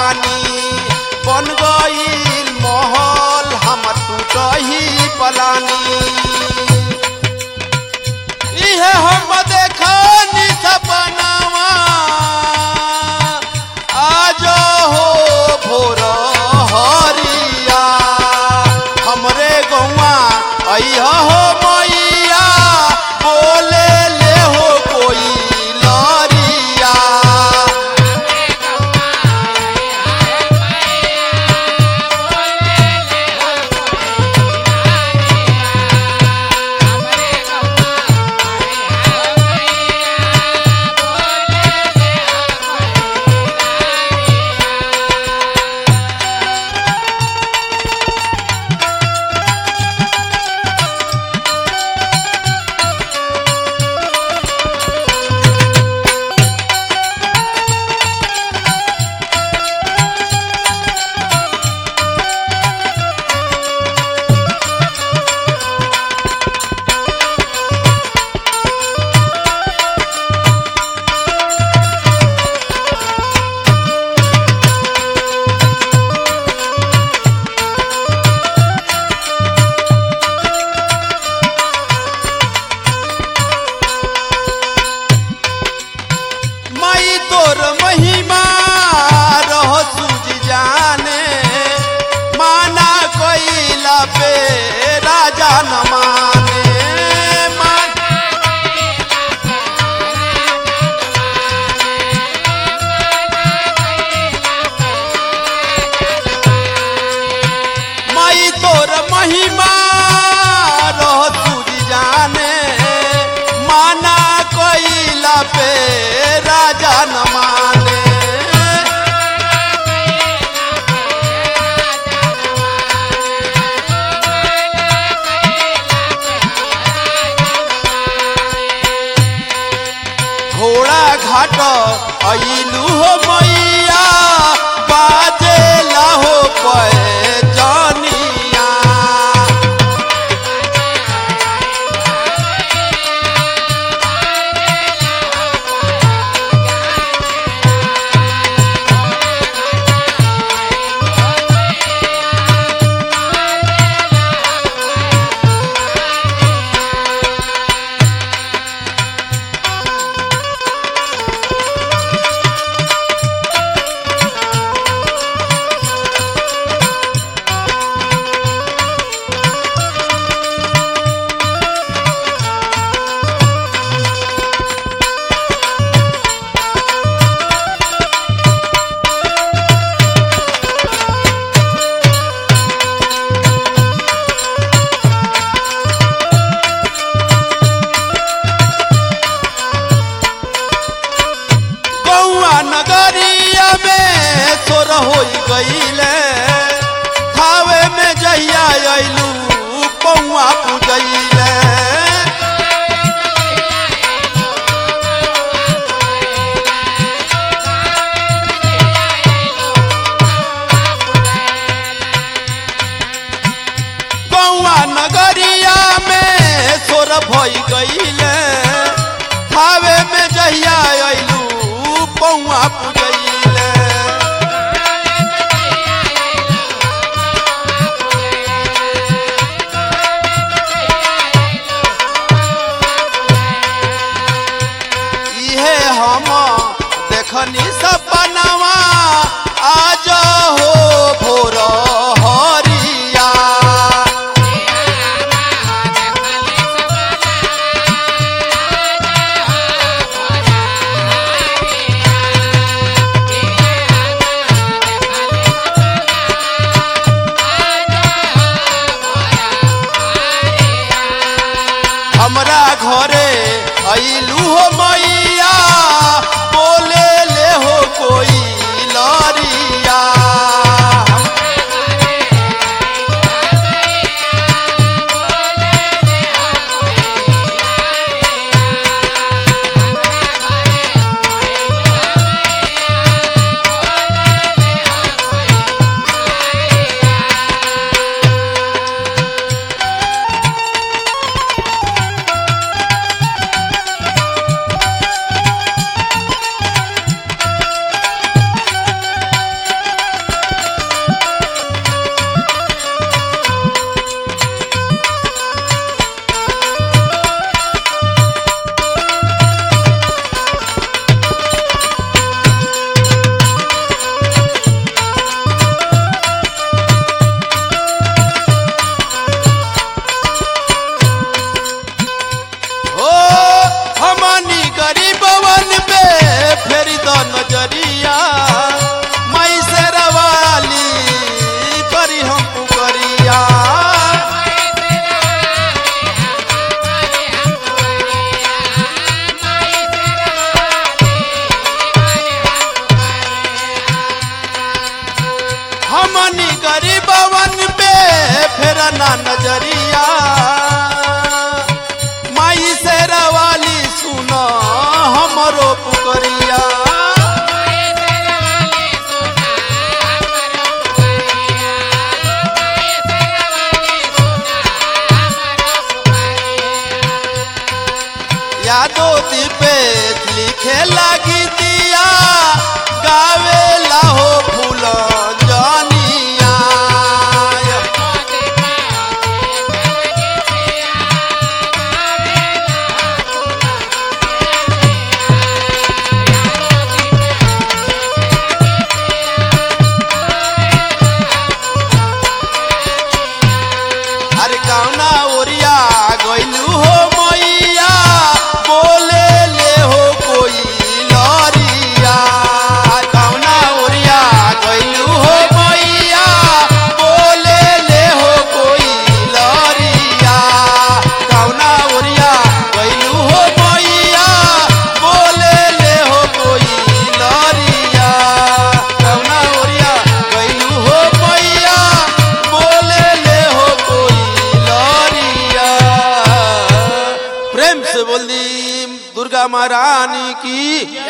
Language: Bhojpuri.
कहानी बन गईल महल हमर टूटही पलानी इहे हम देखनी सपनावा आज हो भोर हरिया हमरे गौआ अइह हो मैया बोले ले हो कोई लरिया माई तोर महिमा रह सूझ जाने माना कोइला पे राजा न माने मान माई तोर महिमा रह सूझ जाने माना कोइला पे राजा न माने घोड़ा घाट अइलू हो मैया बाजे हो पे जानिया गौआ नगरिया में सोर हो गईले थावे में जहिया अइलू पौआ पूजैले गौआ नगरिया में सोर भई गईले थावे में जहिया अइलू पौआ पूजैले इहे हम देखनी सपनावा आज हो भोर हरिया हमरा घरे अइलू हो मैया बोले ले हो कोई लरिया नजरिया मई से रवाली करी हम पुकरिया हमनी गरीबवन पे फेर ना नजरिया माई से रवाली सुन हमरो पुकरिया यादो दीपे लिखे लगी दिया गावे लाहो फूल जनिया अरे कौना ओरिया गइलू हो मैया बोले ले हो कोई लरिया कौना ओरिया गइलू हो मैया बोले ले हो कोई लरिया कौना ओरिया गइलू हो मैया बोले ले हो कोई लरिया कौना ओरिया गइलू हो मैया बोले ले हो कोई लरिया प्रेम से बोल दी दुर्गा महारानी की